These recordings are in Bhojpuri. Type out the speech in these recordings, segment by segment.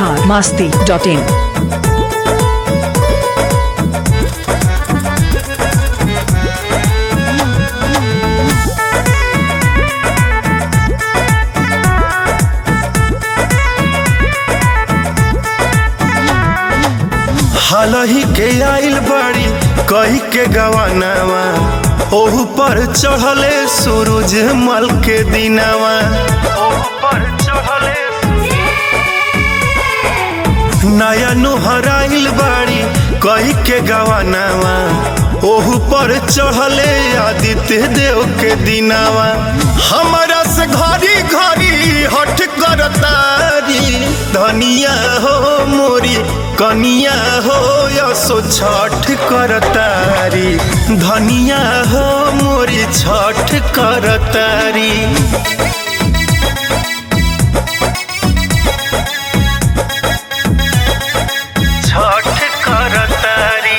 बिहार मास्ती डॉट इन हालही के आइल बड़ी कही के गवानावा ओहू पर चढ़ले सूरज मल के दिनावा ओहू पर चढ़ले नया नुहराइल बाड़ी कही के गवानावा ओहू पर चढ़ले आदित्य देव के दिनावा हमारा से घड़ी घड़ी हट करतारी धनिया हो मोरी कनिया हो यसो छठ करतारी धनिया हो मोरी छठ करतारी छठ करतारी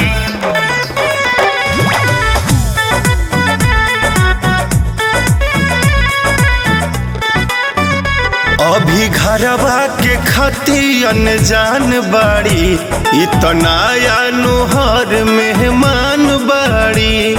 अभी घरवा के खती अनजान बाड़ी इतना नुहर मेहमान बाड़ी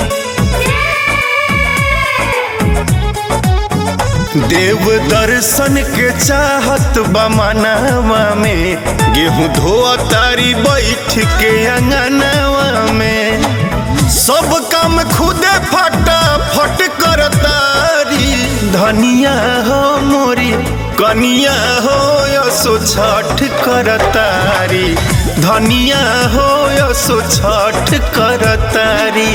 देव दर्शन के चाहत बमनावा में गेहूं धोआ तारी बैठ के अंगनावा में सब काम खुदे फटा फट कर तारी धनिया हो मोरी कनिया हो यसो छठ कर तारी धनिया हो यसो छठ कर तारी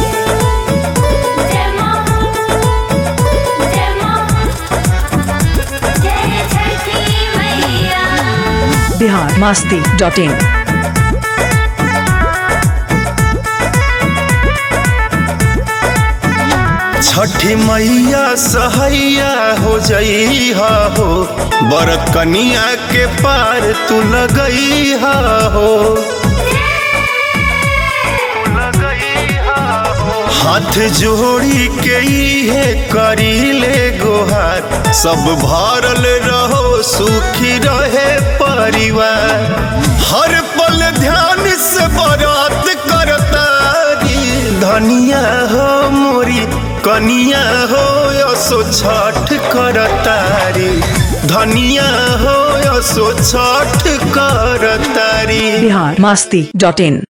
जय मां जय मां जय छठी मैया बिहार मास्ती डॉट इन छठी मैया सहैया हो जई हो बरत कनिया के पार तू लगई हो हाथ जोड़ी के इहे करी ले गोहार सब भरल रहो सुखी रहे परिवार हर पल ध्यान से बरात करतारी धनिया हो मोरी कनिया हो यसो छठ करतारी धनिया हो यसो छठ करतारी बिहार मास्ती डॉट इन